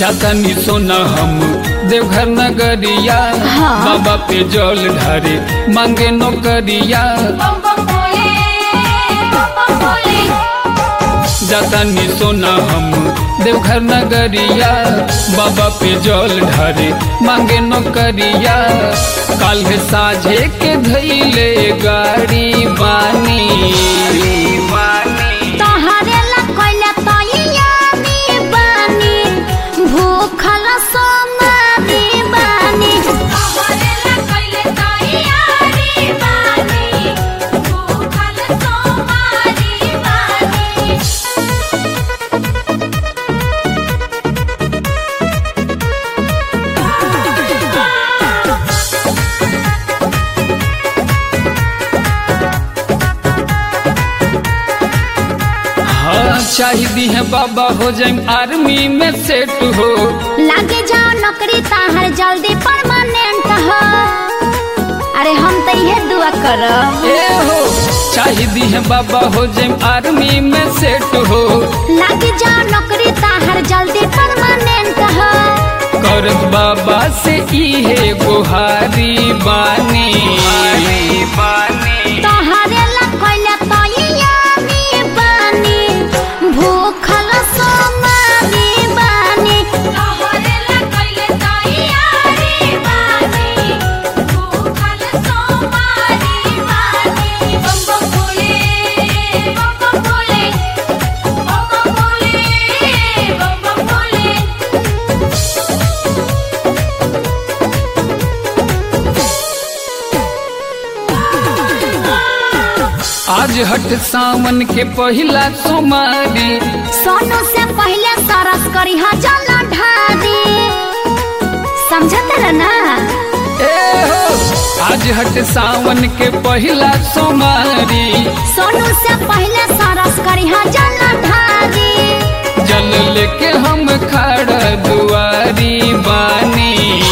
जातनी सोना हम देवघर नगरिया हाँ। बाबा पे जल ढारे मांगे नौकरिया बम बम भोले बम बम भोले जातनी सोना हम देवघर नगरिया बाबा पे जल ढारे मांगे नौकरिया काल साझे के धैले गाड़ी बानी तोहरे ला कोइला तैयारी बानी भूखल सोमारी बानी तोहरे ला कोइला तैयारी बानी भूखल सोमारी बानी हाँ चाहिए है बाबा हो जाए आर्मी में सेट हो लागे जाओ नौकरी ताहर जल्दी परमानेंट हो अरे हम तो ये दुआ करब ए हो चाहिए है बाबा हो जाए आर्मी में सेट हो लागे जाओ नौकरी ताहर जल्दी परमानेंट हो करत बाबा से इहे गुहारी बानी तोहरे ला कोइला तैयारी बानी भूखल सोमारी बानी तोहरे ला कोइला तैयारी बानी भूखल सोमारी बानी बम बम भोले बम बम भोले बम बम भोले बम बम भोले आज हट सावन के पहिला सोमारी सोनू से पहले सरस करी हा जल ढारी समझत रह ना ए हो आज हट सावन के पहिला सोमारी सोनू से पहले सरस करी हा जल ढारी जल लेके हम खड़ा दुआरी बानी